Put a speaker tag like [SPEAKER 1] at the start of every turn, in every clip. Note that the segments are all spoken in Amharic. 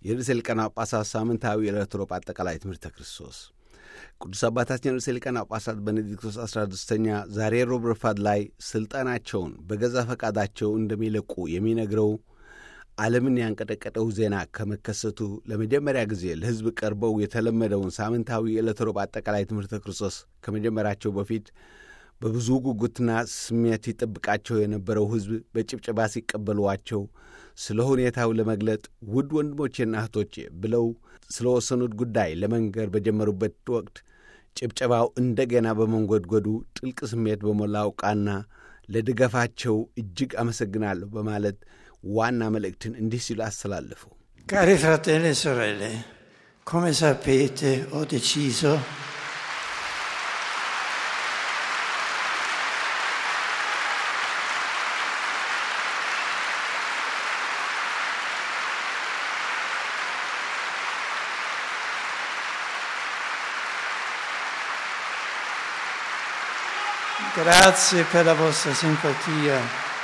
[SPEAKER 1] የርዕሰ ሊቃነ ጳጳሳት ሳምንታዊ የዕለተ ሮብ አጠቃላይ ትምህርተ ክርስቶስ ቅዱስ አባታችን ርዕሰ ሊቃነ ጳጳሳት ቤኔዲክቶስ አስራ ስድስተኛ ዛሬ ሮብ ረፋድ ላይ ሥልጣናቸውን በገዛ ፈቃዳቸው እንደሚለቁ የሚነግረው ዓለምን ያንቀጠቀጠው ዜና ከመከሰቱ ለመጀመሪያ ጊዜ ለሕዝብ ቀርበው የተለመደውን ሳምንታዊ የዕለተ ሮብ አጠቃላይ ትምህርተ ክርስቶስ ከመጀመራቸው በፊት በብዙ ጉጉትና ስሜት ይጠብቃቸው የነበረው ሕዝብ በጭብጨባ ሲቀበሏቸው ስለ ሁኔታው ለመግለጥ ውድ ወንድሞቼና እህቶቼ ብለው ስለ ወሰኑት ጉዳይ ለመንገር በጀመሩበት ወቅት ጭብጨባው እንደገና በመንጎድጎዱ ጥልቅ ስሜት በሞላው ቃና ለድጋፋቸው እጅግ አመሰግናለሁ በማለት ዋና መልእክትን እንዲህ ሲሉ አስተላለፉ።
[SPEAKER 2] Cari fratelli e sorelle, come sapete ho deciso Grazie per la vostra simpatia.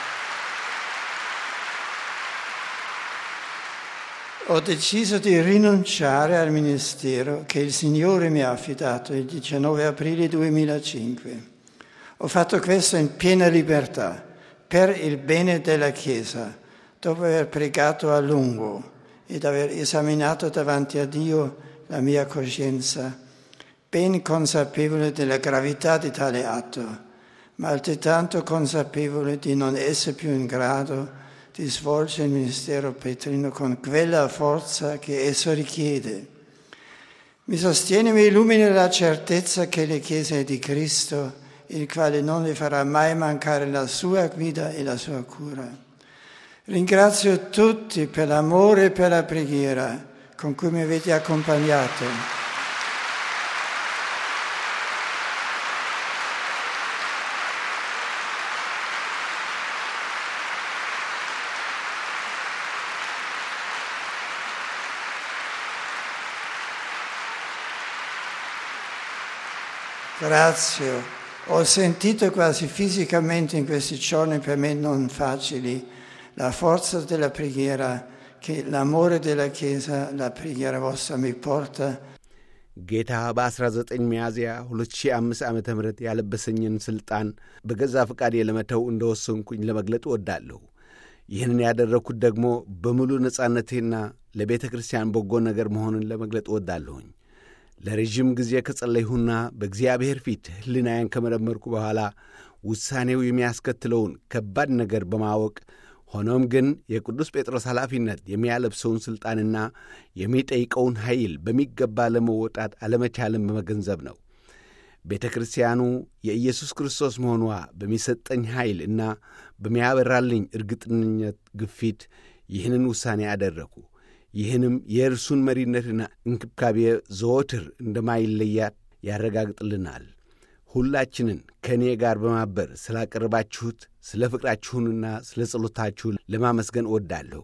[SPEAKER 2] Ho deciso di rinunciare al ministero che il Signore mi ha affidato il 19 aprile 2005. Ho fatto questo in piena libertà, per il bene della Chiesa, dopo aver pregato a lungo ed aver esaminato davanti a Dio la mia coscienza, ben consapevole della gravità di tale atto, ma altrettanto consapevole di non essere più in grado di svolgere il ministero petrino con quella forza che esso richiede. Mi sostiene e mi illumina la certezza che la Chiesa è di Cristo, il quale non le farà mai mancare la sua guida e la sua cura. Ringrazio tutti per l'amore e per la preghiera con cui mi avete accompagnato. Grazie. Ho sentito quasi fisicamente in questi giorni per me non facili la forza della preghiera che l'amore della Chiesa, la preghiera vostra mi porta.
[SPEAKER 1] ጌታ በ19 ሚያዝያ 2005 ዓ ም ያለበሰኝን ሥልጣን በገዛ ፈቃዴ ለመተው እንደወሰንኩኝ ለመግለጥ እወዳለሁ። ይህንን ያደረግኩት ደግሞ በሙሉ ነጻነቴና ለቤተ ክርስቲያን በጎ ነገር መሆኑን ለመግለጥ እወዳለሁኝ። ለረዥም ጊዜ ከጸለይሁና በእግዚአብሔር ፊት ሕሊናዬን ከመረመርኩ በኋላ ውሳኔው የሚያስከትለውን ከባድ ነገር በማወቅ ሆኖም ግን የቅዱስ ጴጥሮስ ኃላፊነት የሚያለብሰውን ሥልጣንና የሚጠይቀውን ኃይል በሚገባ ለመወጣት አለመቻልን በመገንዘብ ነው። ቤተ ክርስቲያኑ የኢየሱስ ክርስቶስ መሆኗ በሚሰጠኝ ኃይል እና በሚያበራልኝ እርግጠኝነት ግፊት ይህንን ውሳኔ አደረግኩ። ይህንም የእርሱን መሪነትና እንክብካቤ ዘወትር እንደማይለያት ያረጋግጥልናል። ሁላችንን ከእኔ ጋር በማበር ስላቀረባችሁት ስለ ፍቅራችሁንና ስለ ጸሎታችሁ ለማመስገን እወዳለሁ።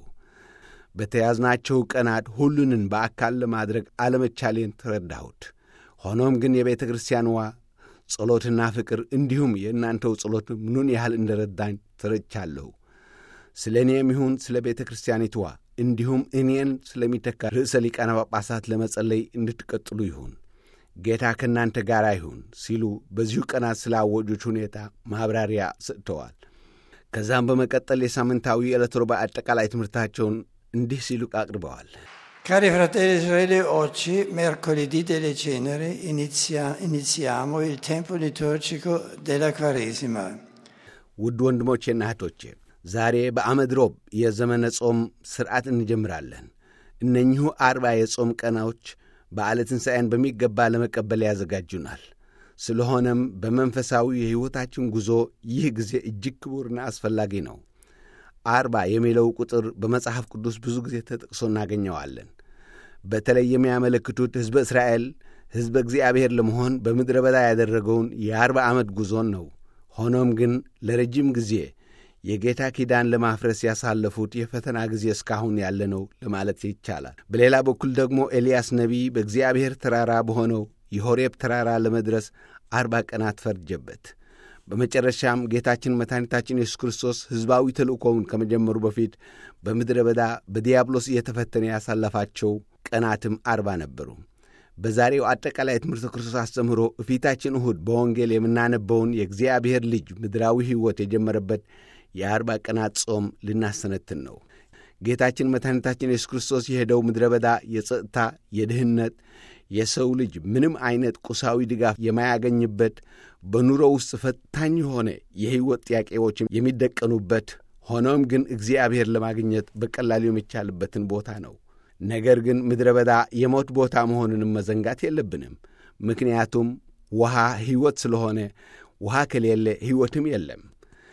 [SPEAKER 1] በተያዝናቸው ቀናት ሁሉንን በአካል ለማድረግ አለመቻሌን ተረዳሁት። ሆኖም ግን የቤተ ክርስቲያንዋ ጸሎትና ፍቅር እንዲሁም የእናንተው ጸሎት ምኑን ያህል እንደረዳኝ ተረድቻለሁ። ስለ እኔም ይሁን ስለ ቤተ ክርስቲያኒትዋ እንዲሁም እኔን ስለሚተካ ርዕሰ ሊቃነ ጳጳሳት ለመጸለይ እንድትቀጥሉ ይሁን። ጌታ ከእናንተ ጋር ይሁን ሲሉ በዚሁ ቀናት ስላወጁት ሁኔታ ማብራሪያ ሰጥተዋል። ከዛም በመቀጠል የሳምንታዊ የዕለት ሮባ አጠቃላይ ትምህርታቸውን እንዲህ ሲሉ አቅርበዋል።
[SPEAKER 2] Cari fratelli e sorelle, oggi, mercoledì delle ceneri, inizia- iniziamo il tempo liturgico della Quaresima.
[SPEAKER 1] ውድ ወንድሞቼና እህቶቼ ዛሬ በአመድ ሮብ የዘመነ ጾም ሥርዓት እንጀምራለን። እነኚሁ አርባ የጾም ቀናዎች በዓለ ትንሣኤን በሚገባ ለመቀበል ያዘጋጁናል። ስለሆነም በመንፈሳዊ የሕይወታችን ጉዞ ይህ ጊዜ እጅግ ክቡርና አስፈላጊ ነው። አርባ የሚለው ቁጥር በመጽሐፍ ቅዱስ ብዙ ጊዜ ተጠቅሶ እናገኘዋለን። በተለይ የሚያመለክቱት ሕዝበ እስራኤል ሕዝበ እግዚአብሔር ለመሆን በምድረ በዳ ያደረገውን የአርባ ዓመት ጉዞን ነው። ሆኖም ግን ለረጅም ጊዜ የጌታ ኪዳን ለማፍረስ ያሳለፉት የፈተና ጊዜ እስካሁን ያለ ነው ለማለት ይቻላል። በሌላ በኩል ደግሞ ኤልያስ ነቢይ በእግዚአብሔር ተራራ በሆነው የሆሬብ ተራራ ለመድረስ አርባ ቀናት ፈርጀበት። በመጨረሻም ጌታችን መድኃኒታችን ኢየሱስ ክርስቶስ ሕዝባዊ ተልእኮውን ከመጀመሩ በፊት በምድረ በዳ በዲያብሎስ እየተፈተነ ያሳለፋቸው ቀናትም አርባ ነበሩ። በዛሬው አጠቃላይ ትምህርተ ክርስቶስ አስተምህሮ እፊታችን እሁድ በወንጌል የምናነበውን የእግዚአብሔር ልጅ ምድራዊ ሕይወት የጀመረበት የአርባ ቀናት ጾም ልናሰነትን ነው። ጌታችን መድኃኒታችን ኢየሱስ ክርስቶስ የሄደው ምድረ በዳ የጸጥታ፣ የድህነት፣ የሰው ልጅ ምንም አይነት ቁሳዊ ድጋፍ የማያገኝበት በኑሮ ውስጥ ፈታኝ የሆነ የሕይወት ጥያቄዎች የሚደቀኑበት ሆኖም ግን እግዚአብሔር ለማግኘት በቀላሉ የሚቻልበትን ቦታ ነው። ነገር ግን ምድረ በዳ የሞት ቦታ መሆኑንም መዘንጋት የለብንም። ምክንያቱም ውሃ ሕይወት ስለሆነ ውሃ ከሌለ ሕይወትም የለም።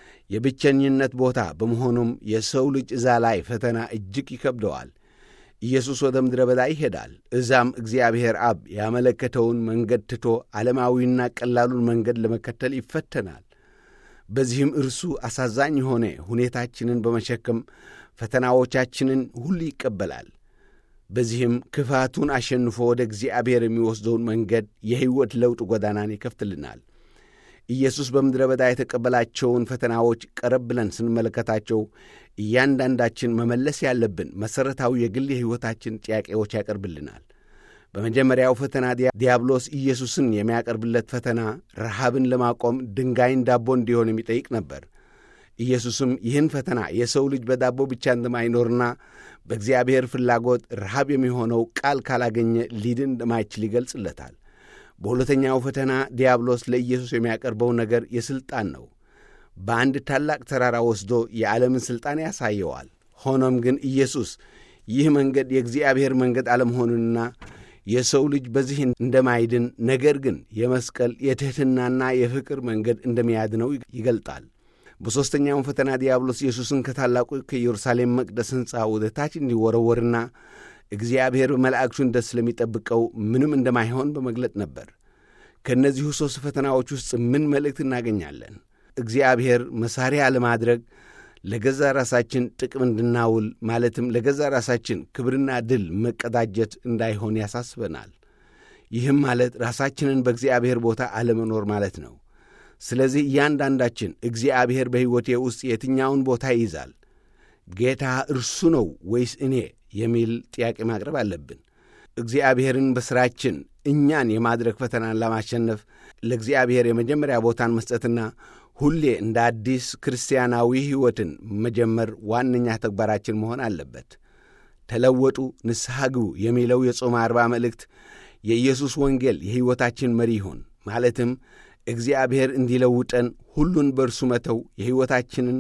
[SPEAKER 1] የብቸኝነት ቦታ በመሆኑም የሰው ልጅ እዛ ላይ ፈተና እጅግ ይከብደዋል። ኢየሱስ ወደ ምድረ በዳ ይሄዳል። እዛም እግዚአብሔር አብ ያመለከተውን መንገድ ትቶ ዓለማዊና ቀላሉን መንገድ ለመከተል ይፈተናል። በዚህም እርሱ አሳዛኝ የሆነ ሁኔታችንን በመሸከም ፈተናዎቻችንን ሁሉ ይቀበላል። በዚህም ክፋቱን አሸንፎ ወደ እግዚአብሔር የሚወስደውን መንገድ የሕይወት ለውጥ ጎዳናን ይከፍትልናል። ኢየሱስ በምድረ በዳ የተቀበላቸውን ፈተናዎች ቀረብ ብለን ስንመለከታቸው እያንዳንዳችን መመለስ ያለብን መሠረታዊ የግል የሕይወታችን ጥያቄዎች ያቀርብልናል። በመጀመሪያው ፈተና ዲያብሎስ ኢየሱስን የሚያቀርብለት ፈተና ረሃብን ለማቆም ድንጋይን ዳቦ እንዲሆን የሚጠይቅ ነበር። ኢየሱስም ይህን ፈተና የሰው ልጅ በዳቦ ብቻ እንደማይኖርና በእግዚአብሔር ፍላጎት ረሃብ የሚሆነው ቃል ካላገኘ ሊድን እንደማይችል ይገልጽለታል። በሁለተኛው ፈተና ዲያብሎስ ለኢየሱስ የሚያቀርበው ነገር የሥልጣን ነው። በአንድ ታላቅ ተራራ ወስዶ የዓለምን ሥልጣን ያሳየዋል። ሆኖም ግን ኢየሱስ ይህ መንገድ የእግዚአብሔር መንገድ አለመሆኑንና የሰው ልጅ በዚህ እንደማይድን ነገር ግን የመስቀል የትሕትናና የፍቅር መንገድ እንደሚያድነው ይገልጣል። በሦስተኛውም ፈተና ዲያብሎስ ኢየሱስን ከታላቁ ከኢየሩሳሌም መቅደስ ሕንፃ ወደ ታች እንዲወረወርና እግዚአብሔር በመላእክቱን ደስ ስለሚጠብቀው ምንም እንደማይሆን በመግለጥ ነበር። ከእነዚሁ ሦስት ፈተናዎች ውስጥ ምን መልእክት እናገኛለን? እግዚአብሔር መሣሪያ ለማድረግ ለገዛ ራሳችን ጥቅም እንድናውል ማለትም ለገዛ ራሳችን ክብርና ድል መቀዳጀት እንዳይሆን ያሳስበናል። ይህም ማለት ራሳችንን በእግዚአብሔር ቦታ አለመኖር ማለት ነው። ስለዚህ እያንዳንዳችን እግዚአብሔር በሕይወቴ ውስጥ የትኛውን ቦታ ይይዛል? ጌታ እርሱ ነው ወይስ እኔ የሚል ጥያቄ ማቅረብ አለብን። እግዚአብሔርን በሥራችን እኛን የማድረግ ፈተናን ለማሸነፍ ለእግዚአብሔር የመጀመሪያ ቦታን መስጠትና ሁሌ እንደ አዲስ ክርስቲያናዊ ሕይወትን መጀመር ዋነኛ ተግባራችን መሆን አለበት። ተለወጡ፣ ንስሐ ግቡ የሚለው የጾም አርባ መልእክት የኢየሱስ ወንጌል የሕይወታችን መሪ ይሁን። ማለትም እግዚአብሔር እንዲለውጠን ሁሉን በእርሱ መተው የሕይወታችንን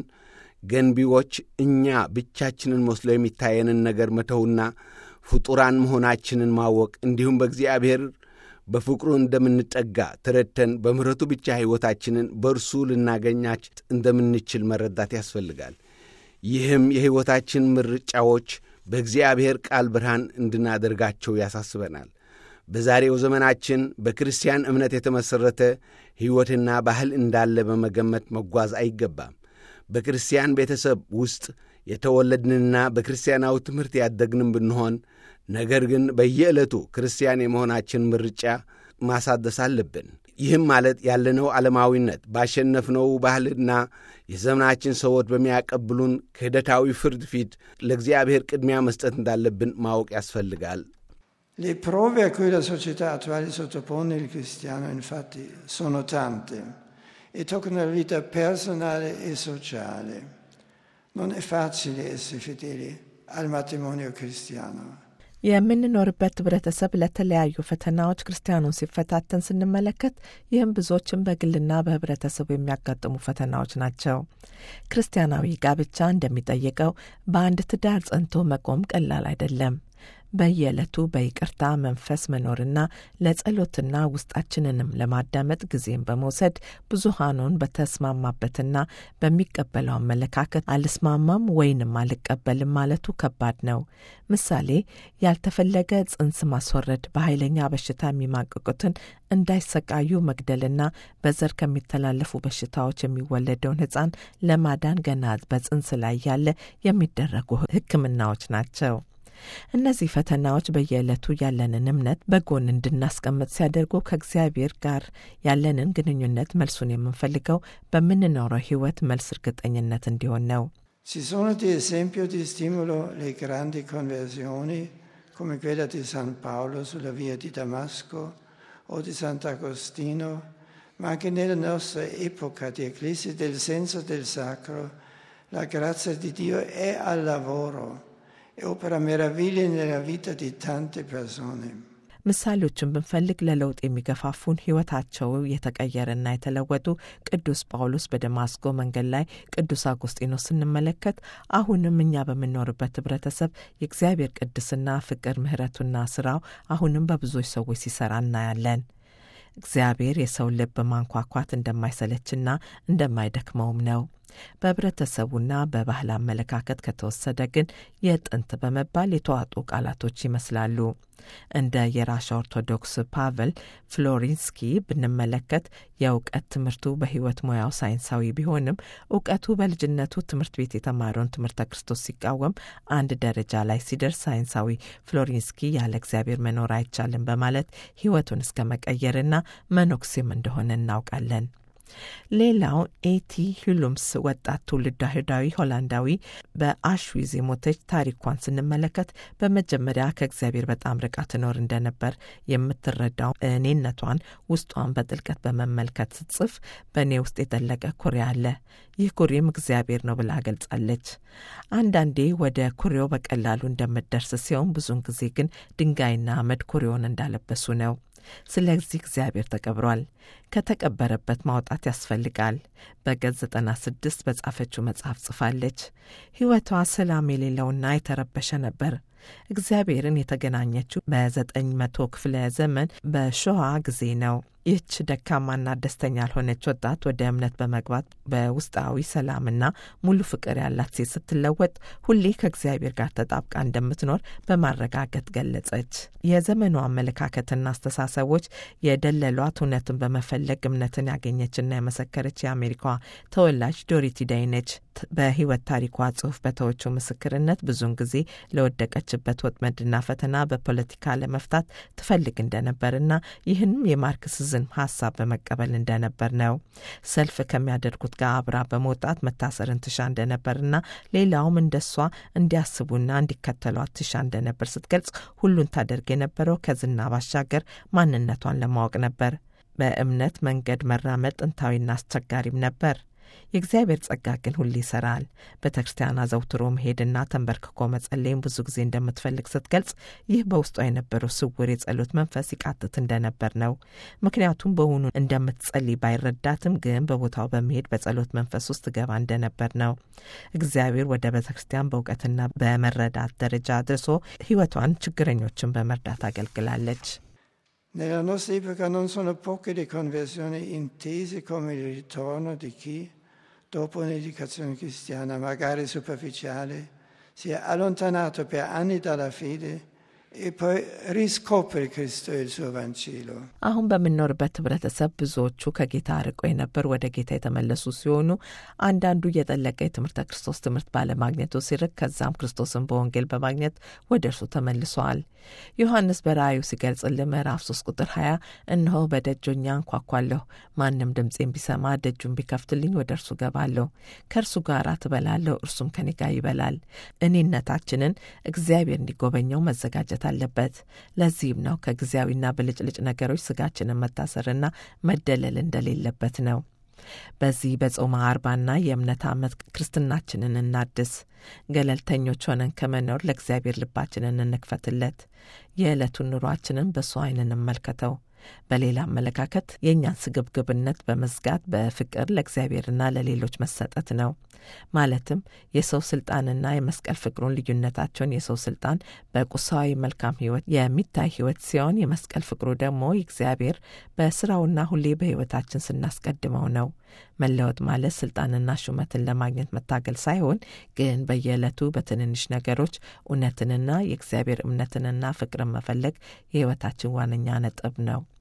[SPEAKER 1] ገንቢዎች እኛ ብቻችንን መስሎ የሚታየንን ነገር መተውና ፍጡራን መሆናችንን ማወቅ እንዲሁም በእግዚአብሔር በፍቅሩ እንደምንጠጋ ተረድተን በምሕረቱ ብቻ ሕይወታችንን በእርሱ ልናገኛች እንደምንችል መረዳት ያስፈልጋል። ይህም የሕይወታችን ምርጫዎች በእግዚአብሔር ቃል ብርሃን እንድናደርጋቸው ያሳስበናል። በዛሬው ዘመናችን በክርስቲያን እምነት የተመሠረተ ሕይወትና ባህል እንዳለ በመገመት መጓዝ አይገባም። በክርስቲያን ቤተሰብ ውስጥ የተወለድንና በክርስቲያናዊ ትምህርት ያደግንም ብንሆን ነገር ግን በየዕለቱ ክርስቲያን የመሆናችን ምርጫ ማሳደስ አለብን። ይህም ማለት ያለነው ዓለማዊነት ባሸነፍነው ባህልና የዘመናችን ሰዎች በሚያቀብሉን ክህደታዊ ፍርድ ፊት ለእግዚአብሔር ቅድሚያ መስጠት እንዳለብን ማወቅ ያስፈልጋል።
[SPEAKER 2] Le prove a cui la società attuale sottopone il cristiano, infatti, sono tante e toccano la vita personale e sociale. Non è facile essere fedeli al matrimonio cristiano.
[SPEAKER 3] የምንኖርበት ህብረተሰብ ለተለያዩ ፈተናዎች ክርስቲያኑን ሲፈታተን ስንመለከት ይህም ብዙዎችን በግልና በህብረተሰቡ የሚያጋጥሙ ፈተናዎች ናቸው። ክርስቲያናዊ ጋብቻ እንደሚጠይቀው በአንድ ትዳር ጸንቶ መቆም ቀላል አይደለም። በየዕለቱ በይቅርታ መንፈስ መኖርና ለጸሎትና ውስጣችንንም ለማዳመጥ ጊዜን በመውሰድ ብዙሃኑን በተስማማበትና በሚቀበለው አመለካከት አልስማማም ወይንም አልቀበልም ማለቱ ከባድ ነው። ምሳሌ ያልተፈለገ ጽንስ ማስወረድ፣ በኃይለኛ በሽታ የሚማቅቁትን እንዳይሰቃዩ መግደልና በዘር ከሚተላለፉ በሽታዎች የሚወለደውን ሕፃን ለማዳን ገና በጽንስ ላይ ያለ የሚደረጉ ሕክምናዎች ናቸው። እነዚህ ፈተናዎች በየዕለቱ ያለንን እምነት በጎን እንድናስቀምጥ ሲያደርጉ ከእግዚአብሔር ጋር ያለንን ግንኙነት መልሱን የምንፈልገው በምንኖረው ሕይወት መልስ እርግጠኝነት እንዲሆን ነው።
[SPEAKER 2] Ci sono di esempio di stimolo le grandi conversioni come quella di San Paolo sulla via di Damasco o di Sant'Agostino, ma anche nella nostra epoca di eclissi del senso del sacro, la grazia di Dio è al lavoro e opera meraviglie nella vita di tante persone.
[SPEAKER 3] ምሳሌዎችን ብንፈልግ ለለውጥ የሚገፋፉን ሕይወታቸው የተቀየረና የተለወጡ ቅዱስ ጳውሎስ በደማስቆ መንገድ ላይ ቅዱስ አጉስጢኖስ ስንመለከት አሁንም እኛ በምንኖርበት ህብረተሰብ የእግዚአብሔር ቅድስና፣ ፍቅር፣ ምሕረቱና ስራው አሁንም በብዙዎች ሰዎች ሲሰራ እናያለን። እግዚአብሔር የሰውን ልብ ማንኳኳት እንደማይሰለችና እንደማይደክመውም ነው። በህብረተሰቡና በባህል አመለካከት ከተወሰደ ግን የጥንት በመባል የተዋጡ ቃላቶች ይመስላሉ። እንደ የራሻ ኦርቶዶክስ ፓቨል ፍሎሪንስኪ ብንመለከት የእውቀት ትምህርቱ በህይወት ሙያው ሳይንሳዊ ቢሆንም እውቀቱ በልጅነቱ ትምህርት ቤት የተማረውን ትምህርተ ክርስቶስ ሲቃወም አንድ ደረጃ ላይ ሲደርስ ሳይንሳዊ ፍሎሪንስኪ ያለ እግዚአብሔር መኖር አይቻልም በማለት ህይወቱን እስከ መቀየርና መኖክሴም እንደሆነ እናውቃለን። ሌላው ኤቲ ሁሉምስ ወጣት ትውልድ አይሁዳዊ ሆላንዳዊ በአሽዊዝ የሞተች ታሪኳን ስንመለከት በመጀመሪያ ከእግዚአብሔር በጣም ርቃ ትኖር እንደነበር የምትረዳው እኔነቷን ውስጧን በጥልቀት በመመልከት ስትጽፍ በእኔ ውስጥ የጠለቀ ኩሬ አለ፣ ይህ ኩሬም እግዚአብሔር ነው ብላ ገልጻለች። አንዳንዴ ወደ ኩሬው በቀላሉ እንደምትደርስ ሲሆን ብዙውን ጊዜ ግን ድንጋይና አመድ ኩሬውን እንዳለበሱ ነው። ስለዚህ እግዚአብሔር ተቀብሯል። ከተቀበረበት ማውጣት ያስፈልጋል። በገጽ 96 በጻፈችው መጽሐፍ ጽፋለች። ሕይወቷ ሰላም የሌለውና የተረበሸ ነበር። እግዚአብሔርን የተገናኘችው በዘጠኝ መቶ ክፍለ ዘመን በሾዋ ጊዜ ነው። ይህች ደካማና ደስተኛ ያልሆነች ወጣት ወደ እምነት በመግባት በውስጣዊ ሰላምና ሙሉ ፍቅር ያላት ሴት ስትለወጥ ሁሌ ከእግዚአብሔር ጋር ተጣብቃ እንደምትኖር በማረጋገጥ ገለጸች። የዘመኑ አመለካከትና አስተሳሰቦች የደለሏት እውነትን በመፈለግ እምነትን ያገኘችና የመሰከረች የአሜሪካ ተወላጅ ዶሪቲ ዳይ ነች። በህይወት ታሪኳ ጽሑፍ በተወችው ምስክርነት ብዙውን ጊዜ ለወደቀችበት ወጥመድና ፈተና በፖለቲካ ለመፍታት ትፈልግ እንደነበርና ይህንም የማርክሲዝም ሀሳብ በመቀበል እንደነበር ነው። ሰልፍ ከሚያደርጉት ጋር አብራ በመውጣት መታሰርን ትሻ እንደነበርና ሌላውም እንደሷ እንዲያስቡና እንዲከተሏት ትሻ እንደነበር ስትገልጽ ሁሉን ታደርግ የነበረው ከዝና ባሻገር ማንነቷን ለማወቅ ነበር። በእምነት መንገድ መራመድ ጥንታዊና አስቸጋሪም ነበር። የእግዚአብሔር ጸጋ ግን ሁሌ ይሰራል። ቤተ ክርስቲያን አዘውትሮ መሄድና ተንበርክኮ መጸለይም ብዙ ጊዜ እንደምትፈልግ ስትገልጽ ይህ በውስጧ የነበረው ስውር የጸሎት መንፈስ ይቃትት እንደነበር ነው። ምክንያቱም በውኑ እንደምትጸልይ ባይረዳትም ግን በቦታው በመሄድ በጸሎት መንፈስ ውስጥ ገባ እንደነበር ነው። እግዚአብሔር ወደ ቤተ ክርስቲያን በእውቀትና በመረዳት ደረጃ አድርሶ ሕይወቷን ችግረኞችን በመርዳት አገልግላለች።
[SPEAKER 2] Nella nostra epoca non sono poche le conversioni intese come il ritorno di chi, dopo un'educazione cristiana magari superficiale, si è allontanato per anni dalla fede e poi riscopre Cristo e il suo Vangelo.
[SPEAKER 3] አሁን በምንኖርበት ህብረተሰብ ብዙዎቹ ከጌታ ርቆ የነበር ወደ ጌታ የተመለሱ ሲሆኑ አንዳንዱ እየጠለቀ የትምህርተ ክርስቶስ ትምህርት ባለማግኘቱ ሲርቅ፣ ከዛም ክርስቶስን በወንጌል በማግኘት ወደ እርሱ ተመልሰዋል። ዮሐንስ በራእዩ ሲገልጽልን ምዕራፍ 3 ቁጥር 20 እነሆ በደጆኛ አንኳኳለሁ፣ ማንም ድምፄን ቢሰማ ደጁን ቢከፍትልኝ ወደ እርሱ ገባለሁ፣ ከእርሱ ጋር ትበላለሁ፣ እርሱም ከኔ ጋር ይበላል። እኔነታችንን እግዚአብሔር እንዲጎበኘው መዘጋጀት አለበት። ለዚህም ነው ከጊዜያዊና ብልጭልጭ ነገሮች ስጋችንን መታሰርና መደለል እንደሌለበት ነው። በዚህ በጾመ አርባና የእምነት ዓመት ክርስትናችንን እናድስ። ገለልተኞች ሆነን ከመኖር ለእግዚአብሔር ልባችንን እንክፈትለት። የዕለቱን ኑሯችንን በሱ ዓይን እንመልከተው። በሌላ አመለካከት የእኛን ስግብግብነት በመዝጋት በፍቅር ለእግዚአብሔርና ለሌሎች መሰጠት ነው። ማለትም የሰው ስልጣንና የመስቀል ፍቅሩን ልዩነታቸውን የሰው ስልጣን በቁሳዊ መልካም ሕይወት የሚታይ ሕይወት ሲሆን የመስቀል ፍቅሩ ደግሞ እግዚአብሔር በስራውና ሁሌ በሕይወታችን ስናስቀድመው ነው። መለወጥ ማለት ስልጣንና ሹመትን ለማግኘት መታገል ሳይሆን ግን በየዕለቱ በትንንሽ ነገሮች እውነትንና የእግዚአብሔር እምነትንና ፍቅርን መፈለግ የሕይወታችን ዋነኛ ነጥብ ነው።